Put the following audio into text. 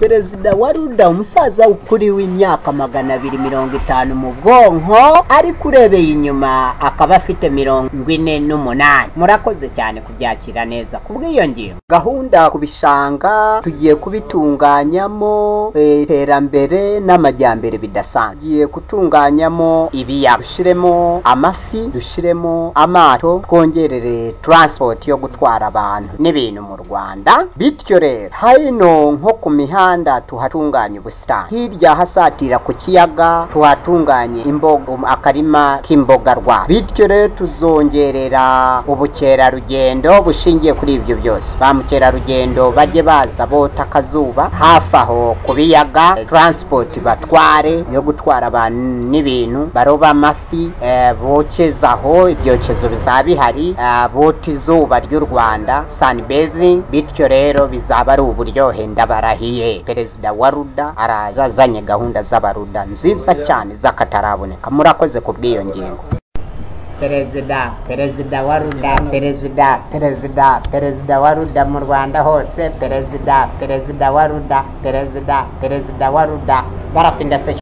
perezida wa ruda umusaza ukuri w'imyaka magana abiri mirongo itanu mu bwonko ariko urebeye inyuma akaba afite mirongo ine n'umunani murakoze cyane kubyakira neza ku bw'iyo ngingo gahunda ku bishanga tugiye kubitunganyamo iterambere n'amajyambere bidasanzwe tugiye gutunganyamo ibiyaga dushyiremo amafi dushyiremo amato twongerere taransipoti yo gutwara abantu n'ibintu mu rwanda bityo rero hino nko ku mihanda tuhatunganya ubusitani hirya hasatira ku kiyaga tuhatunganye imboga akarima k'imboga rwa bityo rero tuzongerera ubukerarugendo bushingiye kuri ibyo byose ba mukerarugendo bajye baza bota akazuba hafi aho ku biyaga taransipoti batware yo gutwara abantu n'ibintu baroba amafi eh, bokeza aho ibyokezo bizaba bihari eh, bota izuba ry'u rwanda sanibezi bityo rero bizaba ari uburyohe ndabarahiye perezida wa ruda arazazanye gahunda z'abaruda nziza cyane z'akataraboneka murakoze ku bw'iyo ngingo perezida perezida wa ruda perezida perezida perezida wa ruda mu rwanda hose perezida perezida wa ruda perezida perezida wa ruda barafinda